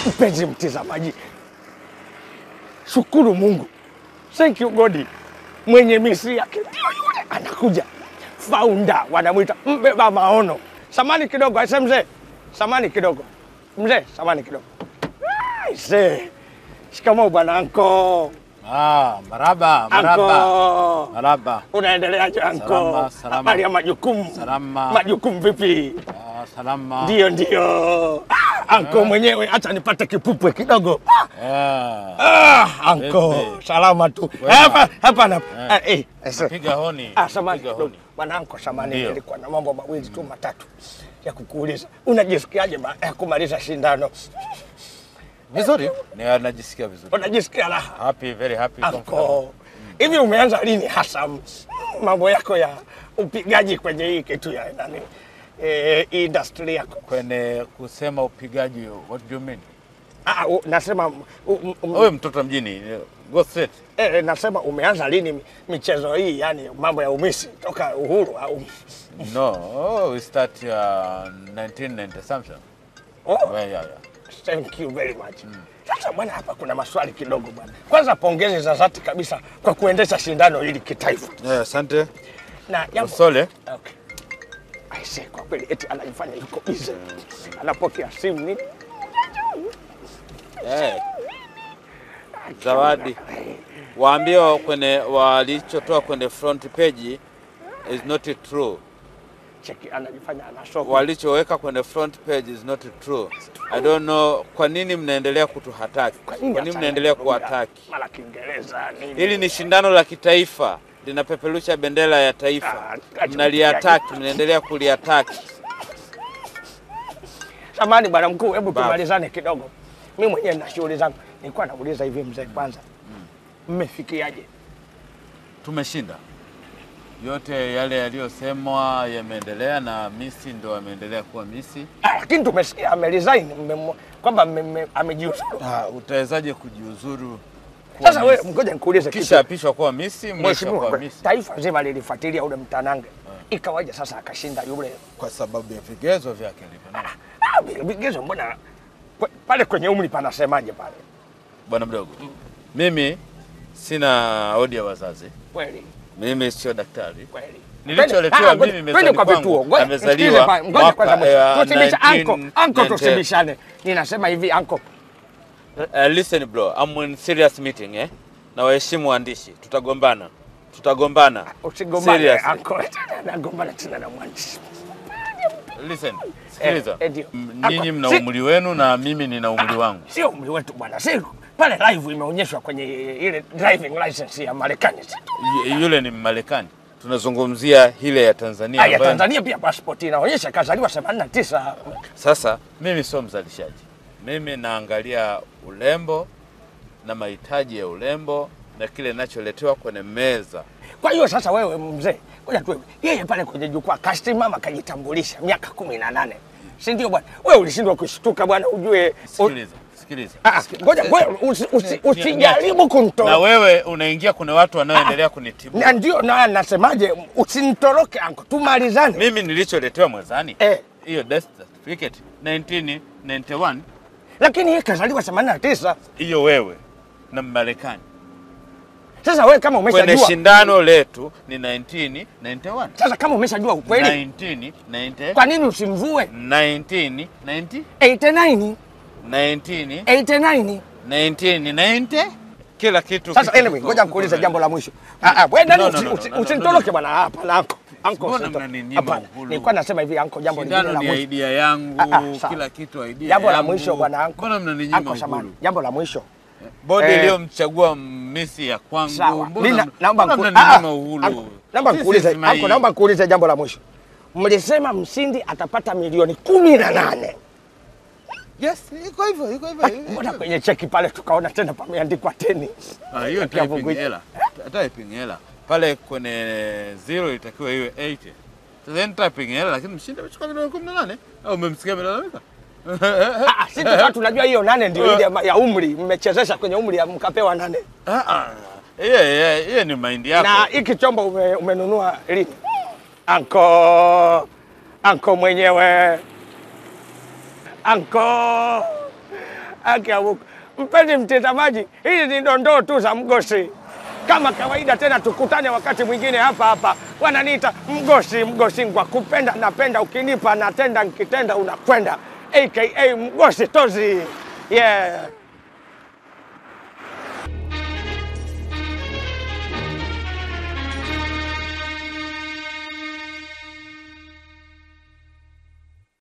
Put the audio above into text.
Mpenzi mtizamaji, shukuru Mungu, thank you God, mwenye misi yake ndio yule anakuja, founder wanamwita mbeba maono. Samani kidogo, aise mzee, samani kidogo mzee, samani kidogo. Aise, shikamoo bwana anko. Ah, maraba, maraba. Anko, Maraba. unaendeleaje anko? Salama, salama. Habari ya majukumu? Salama. Majukumu vipi? Ah, salama. Ndio, ndio. Ah, Anko mwenyewe, acha nipate kipupwe kidogo. Eh. Ah, anko, Vipi? salama tu. Wema. Hapa hapa na ah, eh, eh, Piga honi. Ah, samani Piga kidogo. honi. Bwana anko, samani Ndio. nilikuwa na mambo mawili tu matatu ya kukuuliza. Unajisikiaje baada ya kumaliza shindano? Vizuri. Ni anajisikia vizuri. Unajisikia raha? Happy, very happy. comfortable. Anko, hivi umeanza lini hasa mambo yako ya upigaji kwenye hii kitu ya nani eh, industry yako? Kwenye kusema upigaji, what do you mean? Ah, u- nasema u- u- Wewe mtoto mjini, go straight. eh, nasema umeanza lini mi- michezo hii, yani mambo ya umisi toka uhuru au No, we start uh, 1990 something. oh, Well, yeah, yeah. thank you very much. Sasa bwana, hapa kuna maswali kidogo bwana. Kwanza pongezi za dhati kabisa kwa kuendesha shindano hili kitaifa Yeah, asante. na jambo Sole. Okay. Aise, kwa kweli eti anajifanya yuko busy. Anapokea simu nini? Eh, zawadi waambie kwenye walichotoa kwenye front page is not true. Cheki anajifanya anasoma. Walichoweka kwenye front page is not true. I don't know kwa nini mnaendelea kutuhataki, kwa nini hata mnaendelea anaongea kuwataki. Mara Kiingereza nini? Hili ni shindano la kitaifa linapeperusha bendera ya taifa, Ah, acha mnaliataki, mnaendelea kuliataki. Samahani bwana mkuu, hebu Baba. tumalizane kidogo. Mimi mwenyewe na shughuli zangu. Nilikuwa nauliza hivi mzee, kwanza mmefikiaje? Tumeshinda. Yote yale yaliyosemwa yameendelea na Misi ndo ameendelea kuwa Misi. Ah, lakini tumesikia ameresign mmemo- kwamba mme- mme- amejiuzuru. Ah, utawezaje kujiuzuru kuwa Sasa wewe Miss? ngoja nikuulize kisha kitu. apishwa kuwa Misi, mwisho Mheshimiwa, kuwa Misi taifa zima lilifuatilia ule mtanange. Ikawaje sasa akashinda yule? kwa sababu ya vigezo vyake alivyo. Ah, vi- vigezo mbona kwe- pale kwenye umri panasemaje pale? Bwana mdogo, mimi sina odi ya wazazi, Kweli mimi sio daktari. kweli. Nilicholetewa Ah, ngoja- mimi twende mezani kwa kwangu, vituo. Ngoja- amezaliwa msikilize pa- ngoja mwaka, kwanza mwisho. eh, Tusibisha- anko, 1990. anko tusibishane. Ninasema hivi anko, Uh, listen bro, I'm in serious meeting eh? Na waheshimu waandishi, tutagombana, tutagombana. usigombane Seriously. anko. Nagombana tena na mwandishi. Listen, sikiliza, Eh, eh, ndio. M- Ako- nyinyi mna si- umri wenu na mimi nina umri wangu. Sio umri wetu bwana, si pale live imeonyeshwa kwenye ile driving license ya Marekani. si? Y- Yule ni Mmarekani. Tunazungumzia ile ya Tanzania Ah, ya ambayo Tanzania pia passport inaonyesha kazaliwa 89. sasa Mimi sio mzalishaji, mimi naangalia urembo na mahitaji ya urembo na kile ninacholetewa kwenye meza. Kwa hiyo sasa wewe mzee, ngoja tu yeye pale kwenye jukwaa kasimama kajitambulisha miaka kumi na nane si ndio bwana? Wewe ulishindwa kushtuka bwana, ujue u- Sikiliza, sikiliza. Ah, ah, ngoja ngoja usi- usi- Ni- usijaribu Na kumtoroka. wewe unaingia, kuna watu wanaoendelea kunitibu. Na ndio na nasemaje, usinitoroke anko, tumalizane. Mimi nilicholetewa mwezani Eh, hiyo death certificate 1991, lakini yeye kazaliwa 89. hiyo wewe na Mmarekani Sasa wewe kama kwenye umeshajua shindano letu ni 1991. sasa kama umeshajua ukweli, 1990 kwa nini usimvue 1990 89 19 89? 1990 kila kitu. Sasa kiko- anyway, kiko- ngoja kiko nikuulize mbele. jambo la mwisho. Ah ah, wewe nani No, no, usi- no, usi- no, no, usinitoroke no, bwana. Hapana anko. Anko. Mbona usinitoroke. mnaninyima Hapana. uhuru? Nilikuwa nasema hivi anko, jambo lingine Shindano la ni mwisho. idea yangu, Ah, ah, sawa. kila kitu idea Jambo la yangu. mwisho bwana anko. Mbona mnaninyima Anko samani. uhuru? Jambo la mwisho. Bodi Eh. iliyomchagua misi ya kwangu. Sawa. Mbona Mimi na- mna- naomba mbona niku- ah, mnaninyima ah, uhuru? anko, Naomba This nikuulize is my- anko, naomba nikuulize jambo la mwisho. Mlisema mshindi atapata milioni kumi na nane. Yes, iko hivyo, iko hivyo. Mbona kwenye cheki pale tukaona tena pameandikwa teni? Ah, hiyo Kati ya typing Vungwi. hela. Typing hela. Pale kwenye zero itakiwa iwe 80. Sasa ni typing hela lakini mshindi amechukua milioni 18 au umemsikia amelalamika? Ah, ah, sisi tukawa tunajua hiyo nane ndio ile ya- ya umri, mmechezesha kwenye umri ya mkapewa nane. Ah, ah. Hiyo hiyo hiyo ni mind yako. Na hiki chombo ume, umenunua lini? Anko, anko mwenyewe, anko, Haki ya Mungu. Mpenzi mtazamaji, hizi ni dondoo tu za Mgosi. Kama kawaida tena, tukutane wakati mwingine hapa hapa. Wananiita Mgosi, Mgosi ngwa kupenda napenda, ukinipa natenda, nikitenda unakwenda, aka Mgosi Tozi. Yeah.